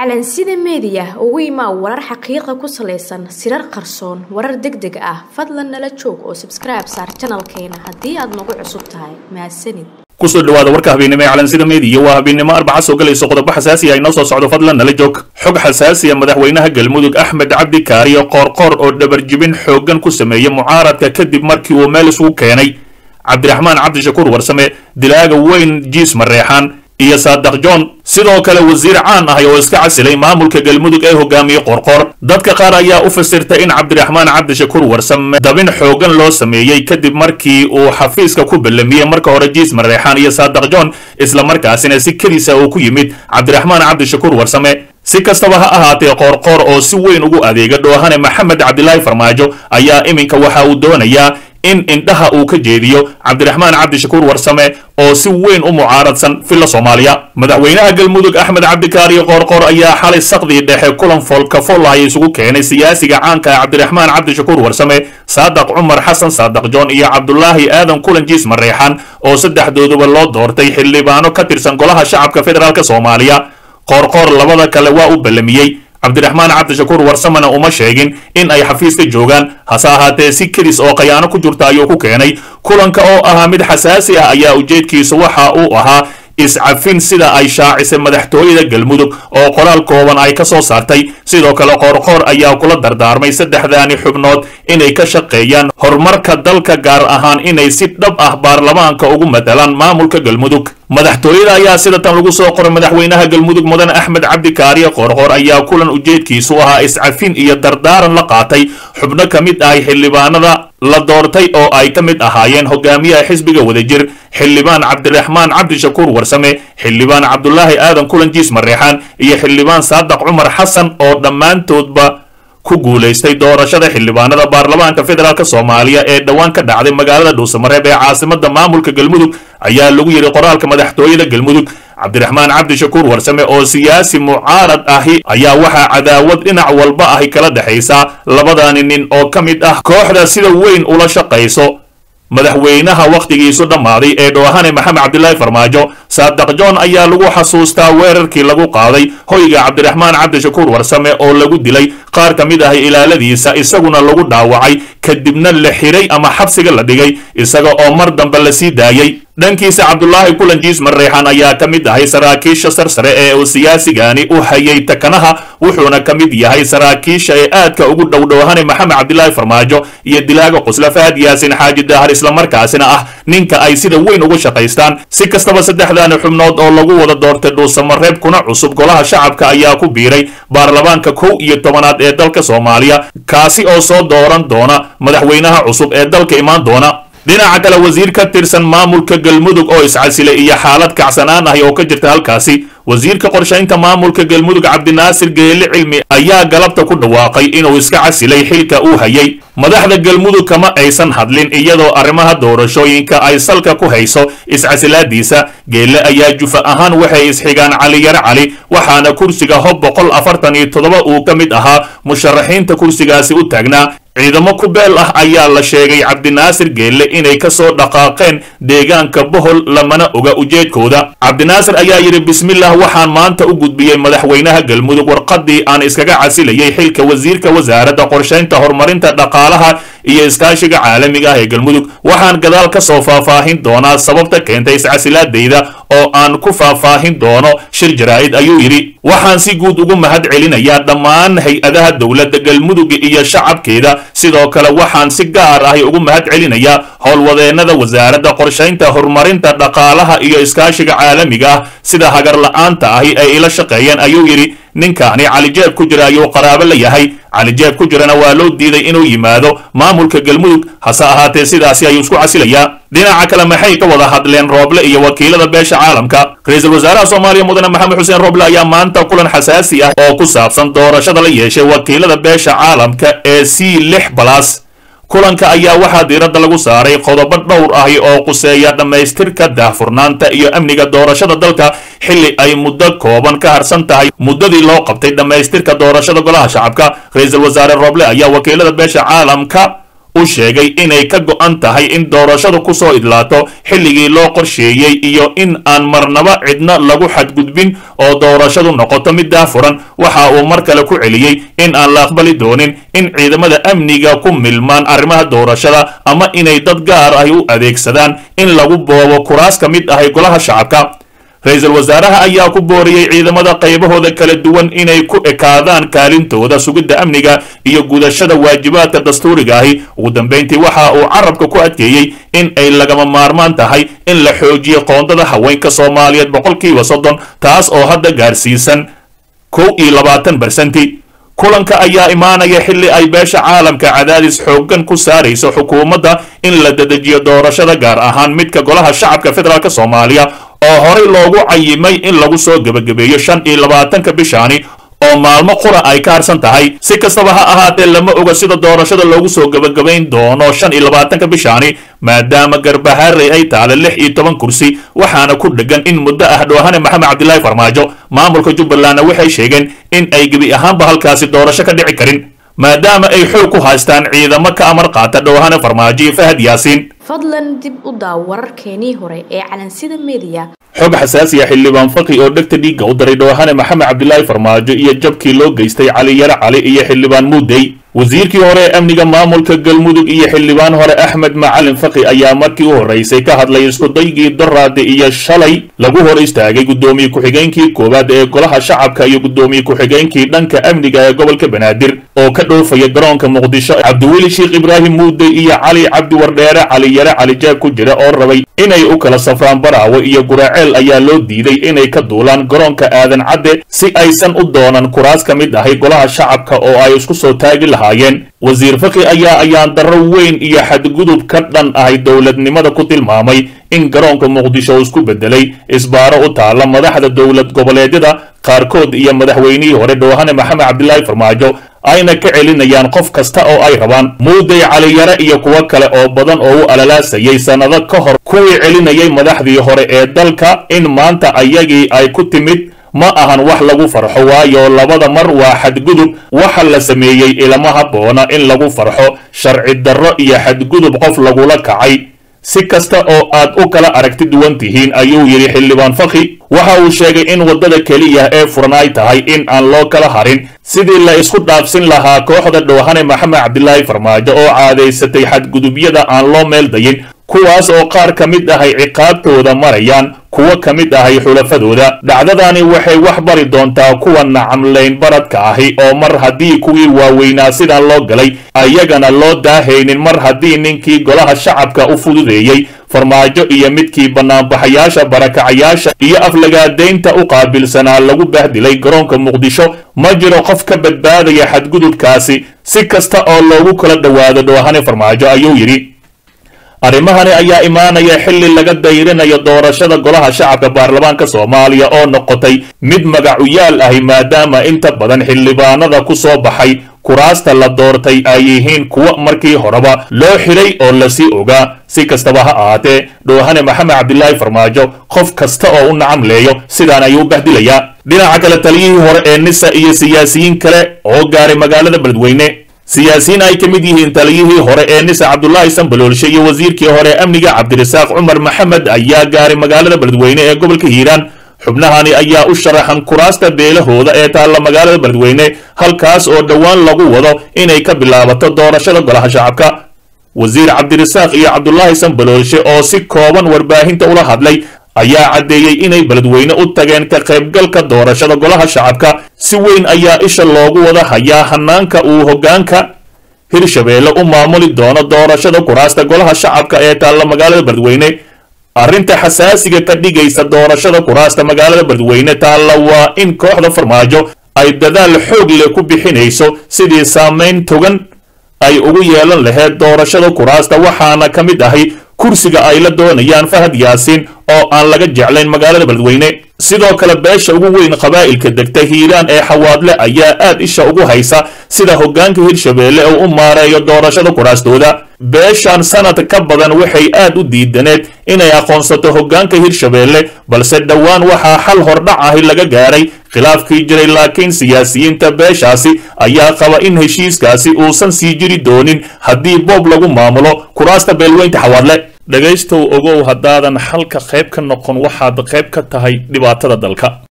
calansida meediya ugu imaa warar xaqiiqa ku salaysan sirar qarsoon warar deg deg ah fadlan nala joog oo sabskribe saar janalkeena haddii aad nagu cusub tahay mahadsanid kusoo dhawaada warka habeennimo ee calansida meediya waa habeennimo arbaca soo galayso qodobo xasaasi ah inoo soo socdo fadlan nala joog xog xasaasiya madaxweynaha galmudug axmed cabdi kaariyo qoorqoor oo dhabarjibin xooggan ku sameeyey mucaaradka kadib markii uu meel isugu keenay cabdiraxmaan cabdishakuur warsame dilaaga weyn jiis mareexaan iyo saadaq john sidoo kale wasiir caan ahay oo iska casilay maamulka galmudug ee hogaamiyey qorqor dadka qaar ayaa u fasirtay in cabdiraxmaan cabdishakuur warsame dabin xoogan loo sameeyey kadib markii uu xafiiska ku ballamiyey marka hore jiis mareexaan iyo saadaq john islamarkaasina si kedisa uu ku yimid cabdiraxmaan cabdishakuur warsame si kastaba ha ahaatee qoorqoor oo si weyn ugu adeega dhoohane maxamed cabdilaahi farmaajo ayaa iminka waxa uu doonayaa in indhaha uu ka jeediyo cabdiraxmaan cabdishakuur warsame oo si weyn u mucaaradsan filla soomaaliya madaxweynaha galmudug axmed cabdikaariyo qoorqoor ayaa xalay saqdii dhexe kulan foolkafoolahaya isugu keenay siyaasiga caanka ah cabdiraxmaan cabdishakuur warsame saadaq cumar xasan saadaq john iyo cabdulaahi aadan kulan jiis mareexan oo saddexdooduba loo doortay xildhibaano ka tirsan golaha shacabka federaalk soomaaliya qoorqoor labada kale waa u ballamiyey cabdiraxmaan cabdishakuur warsamena uma sheegin in ay xafiiska joogaan hase ahaatee si kedis oo khayaano ku jirta ayuu ku keenay kulanka oo ahaa mid xasaasi ah ayaa ujeedkiisu waxa uu ahaa iscafin sida ay shaacisay madaxtooyada galmudug oo qoraal kooban ay ka soo saartay sidoo kale qoorqoor ayaa kula dardaarmay saddexdaani xubnood inay ka shaqeeyaan horumarka dalka gaar ahaan inay si dhab ah baarlamaanka ugu matalaan maamulka galmudug madaxtooyada ayaa sida tan lagu soo qoray madaxweynaha galmudug mudan axmed cabdikaariye qoorqoor ayaa kulan ujeedkiisu ahaa iscafin iyo dardaaran la qaatay xubno ka mid ahay xildhibaanada la doortay oo ay ka mid ahaayeen hogaamiyaha xisbiga wadajir xildhibaan cabdiraxmaan cabdishakuur warsame xildhibaan cabdulaahi aadan kulan jiis mareexaan iyo xildhibaan saadaq cumar xasan oo dhammaantoodba ku guulaystay doorashada xildhibaanada baarlamaanka federaalk soomaaliya ee dhowaan ka dhacday magaalada dhuusamareeb ee caasimada maamulka galmudug ayaa lagu yidhi qoraalka madaxtooyada galmudug cabdiraxmaan cabdishakuur warsame oo siyaasi mucaarad ahi ayaa waxaa cadaawad dhinac walba ahi kala dhexaysa labadani nin oo ka mid ah kooxda sida weyn ula shaqayso madaxweynaha wakhtigiisu dhammaaday ee dhoohane maxamed cabdilaahi farmaajo saadaq john ayaa lagu xasuustaa weerarkii lagu qaaday hoyga cabdiraxmaan cabdishakuur warsame oo lagu dilay qaar ka mid ahi ilaaladiisa isaguna lagu dhaawacay kadibna la xiray ama xabsiga la dhigay isaga oo mar dambe la sii daayey dhankiisa cabdulaahi kulanjiis mareexan ayaa ka mid ahay saraakiisha sarsare ee uu siyaasigani u hayay takanaha wuxuuna ka mid yahay saraakiisha ee aadka ugu dhowdhowhane maxamed cabdilaahi farmaajo iyo dilaaga qusla fahad yaasin xaaji daahar islamarkaasina ah ninka ay sida weyn ugu shaqaystaan si kastaba saddexdaani xubnood oo lagu wada doortay dhuusamareeb kuna cusub golaha shacabka ayaa ku biiray baarlamaanka kow iyo tobanaad ee dalka soomaaliya kaasi oo soo dooran doona madaxweynaha cusub ee dalka imaan doona dhinaca kale wasiir ka tirsan maamulka galmudug oo iscasilay iyo xaalad kacsanaan ahi oo ka jirta halkaasi wasiirka qorshaynta maamulka galmudug cabdinaasir geele cilmi ayaa galabta ku dhawaaqay inuu iska casilay xilka uu hayay madaxda galmudug kama aysan hadlin iyadoo arrimaha doorashooyinka ay salka ku hayso iscasilaadiisa geelle ayaa jufa ahaan waxay isxigaan cali yar cali waxaana kursiga hob boqol afartan iyo toddoba uu ka mid ahaa musharaxiinta kursigaasi u taagnaa ciidamo ku beel ah ayaa la sheegay cabdinaasir geelle inay ka soo dhaqaaqeen deegaanka bohol lamana oga ujeedkooda cabdinaasir ayaa yidhi bismillah waxaan maanta u gudbiyey madaxweynaha galmudug warqaddii aan iskaga casilayay xilka wasiirka wasaaradda qorshaynta horumarinta dhaqaalaha iyo iskaashiga caalamiga ah ee galmudug waxaan gadaal ka soo faahfaahin doonaa sababta keentay iscasilaadayda oo aan ku faahfaahin doono shir jaraa'id ayuu yidhi waxaan si guud ugu mahad celinayaa dhammaan hay-adaha dowladda galmudug iyo shacabkeeda sidoo kale waxaan si gaar ahi ugu mahad celinayaa howlwadeennada wasaaradda qorshaynta horumarinta dhaqaalaha iyo iskaashiga caalamiga ah sida hagar la-aanta ahi ay ila shaqeeyeen ayuu yidhi ninkaani calijeeb ku jira ayuu qaraabo la yahay calijeeb ku jirana waa loo diiday inuu yimaado maamulka galmudug hase ahaatee sidaasi ayuu isku casilayaa dhinaca kale maxay ka wada hadleen rooble iyo wakiilada beesha caalamka ra-iisul wasaaraha soomaaliya mudane maxamed xuseen rooble ayaa maanta kulan xasaasi ah oo ku saabsan doorashada la yeeshay wakiilada beesha caalamka ee c lix balas kulanka ayaa waxaa diiradda lagu saaray qodobo dhowr ahi oo quseeya dhammaystirka daahfurnaanta iyo amniga doorashada dalka xilli ay muddo kooban ka harsan tahay muddadii loo qabtay dhammaystirka doorashada golaha shacabka ra-iisul wasaare rooble ayaa wakiilada beesha caalamka u sheegay inay ka go'an tahay in doorashadu ku soo idlaato xilligii loo qorsheeyey iyo in aan marnaba cidna lagu xadgudbin oo doorashadu noqoto mid daafuran waxa uu mar kale ku celiyey in aan la aqbali doonin in ciidamada amniga ku milmaan arrimaha doorashada ama inay dad gaar ahi u adeegsadaan in lagu boobo kuraas ka mid ahay golaha shacabka ra-iisul wasaaraha ayaa ku booriyey ciidamada qaybahooda kala duwan inay ku ekaadaan kaalintooda sugidda amniga iyo gudashada waajibaadka dastuuriga ahi ugu dambayntii waxa uu carabka ku adkeeyey in ay lagama maarmaan tahay in la xoojiyo qoondada haweenka soomaaliyeed boqolkiiba soddon taas oo hadda gaarsiisan kow iyo labaatan barsenti kulanka ayaa imaanaya xilli ay beesha caalamka cadaadis xooggan ku saarayso xukuumadda in la dedejiyo doorashada gaar ahaan midka golaha shacabka federaalk soomaaliya oo horey loogu cayimay in lagu soo gebagabeeyo shan iyo labaatanka bishaani oo maalmo qura ay ka harsan tahay si kastaba ha ahaatee lama oga sida doorashada loogu soo gebagabayn doono shan iyo labaatanka bishaani maadaama garbaharey ay taale lix iyo toban kursi waxaana ku dhegan in muddo ah dhoohane maxamed cabdilaahi farmaajo maamulka jubbalandna waxay sheegeen in ay gebi ahaanba halkaasi doorasho ka dhici karin maadaama ay xoog ku haystaan ciidamo ka amar qaata dhoohane farmaajo iyo fahad yaasiin fadlan dib u daaw wararkeenii hore ee calansida mediya xog xasaasiya xildhibaan faqi oo dhegta dhiigga u daray dhoohane maxamed cabdilaahi farmaajo iyo jabkii loo geystay cali yare cali iyo xildhibaan muudey wasiirkii hore ee amniga maamulka galmudug iyo xildhibaan hore axmed macalin faqi ayaa markii u horraysay ka hadlay iskudaygii doraade iyo shalay lagu hor istaagay guddoomiye ku-xigeenkii koowaad ee golaha shacabka iyo guddoomiye ku-xigeenkii dhanka amniga ee gobolka banaadir oo ka dhoofaya garoonka muqdisho cabdiweli sheekh ibraahim muudey iyo cali cabdi wardheere cali yare cali jaab ku jira oo rabay inay u kala safraan baraawe iyo guraaceel ayaa loo diiday inay ka duulaan garoonka aadan cadde si aysan u doonan kuraas ka mid ahay golaha shacabka oo ay isku soo taagi lahaayeen wasiir faqi ayaa ayaan darro weyn iyo xadgudub ka dhan ahay dowladnimada ku tilmaamay in garoonka muqdisho uu isku bedelay isbaaro u taalla madaxda dowlad goboleedyada qaarkood iyo madaxweynihii hore dhoohane maxamed cabdilaahi farmaajo ayna ka celinayaan qof kasta oo ay rabaan muudey caliyare iyo kuwo kale oo badan oo u alalaasayay sannado ka hor kuwii celinayay madaxdii hore ee dalka in maanta ayagii ay ku timid ma ahan wax lagu farxo waayo labada mar waa xadgudub waxa la sameeyey ilama habboona in lagu farxo sharci darro iyo xadgudub qof lagula kacay si kasta oo aad u kala aragti duwan tihiin ayuu yidhi xildhibaan fakhi waxa uu sheegay in waddada keliya ee furan ay tahay in aan loo kala harin sidii la isku dhaafsin lahaa kooxda dhoohane maxamed cabdilaahi farmaajo oo caadaysatay xadgudubyada aan loo meeldayin kuwaas oo qaar ka mid ahay ciqaabtooda marayaan kuwo ka mid ahay xulafadooda dhacdadani waxay wax bari doontaa kuwa nacamlayn baradka ahi oo mar haddii kuwii waaweynaa sidan loo galay ayagana loo daahaynin mar haddii ninkii golaha shacabka u fududeeyey farmaajo iyo midkii bannaanbaxayaasha barakacayaasha iyo aflagaadaynta u qaabilsanaa lagu bahdilay garoonka muqdisho ma jiro qof ka badbaadaya xadgudubkaasi si kasta oo loogu kala dhowaado dhoohane farmaajo ayuu yidhi arrimahani ayaa imaanaya xilli laga dayrinayo doorashada golaha shacabka baarlamaanka soomaaliya oo noqotay mid magacuyaal ahi maadaama inta badan xildhibaanada ku soo baxay kuraasta la doortay ay yihiin kuwo markii horeba loo xidhay oo lasii ogaa si kastaba ha ahaatee dhoohane maxamed cabdilaahi farmaajo qof kasta oo u nacamleeyo sidaan ayuu u bahdilayaa dhinaca kale taliyihii hore ee nisa iyo siyaasiyiin kale oo gaaray magaalada beledweyne siyaasiyiin ay ka mid yihiin taliyihii hore ee nisa cabdulaahi sambaloolshe iyo wasiirkii hore amniga cabdirasaaq cumar maxamed ayaa gaaray magaalada beledweyne ee gobolka hiiraan xubnahani ayaa u sharaxan kuraasta beelahooda ee taalla magaalada beledweyne halkaas oo dhowaan lagu wado inay ka bilaabato doorashada golaha shacabka wasiir cabdirasaaq iyo cabdulaahi sambaloolshe oo si kooban warbaahinta ula hadlay ayaa caddeeyey inay beledweyne u tageen ka qaybgalka doorashada golaha shacabka si weyn ayaa isha loogu wada hayaa hanaanka uu hoggaanka hirshabeelle u maamuli doono doorashada kuraasta golaha shacabka ee taalla magaalada beledweyne arrinta xasaasiga ka dhigaysa doorashada kuraasta magaalada beledweyne taalla waa in kooxda farmaajo ay dadaal xoog leh ku bixinayso sidii saamayn togan ay ugu yeelan lahayd doorashada kuraasta waxaana ka mid ahay kursiga ay la doonayaan fahad yaasiin oo aan laga jeclayn magaalada beledweyne sidoo kale beesha ugu weyn qabaa'ilka degta hiiraan ee xawaadle ayaa aad isha ugu haysa sida hoggaanka hirshabeelle uu u maareeyo doorashada kuraastooda beeshan sanad ka badan waxay aad u diidaneed inay aqoonsato hoggaanka hirshabeelle balse dhowaan waxaa xal hordhac ahi laga gaaray khilaafkii jiray laakiin siyaasiyiinta beeshaasi ayaa qaba in heshiiskaasi uusan sii jiri doonin haddii boob lagu maamulo kuraasta beelweynta xawaadle dhegaystow ogow haddaadan xalka qayb ka noqon waxaad qayb ka tahay dhibaatada dalka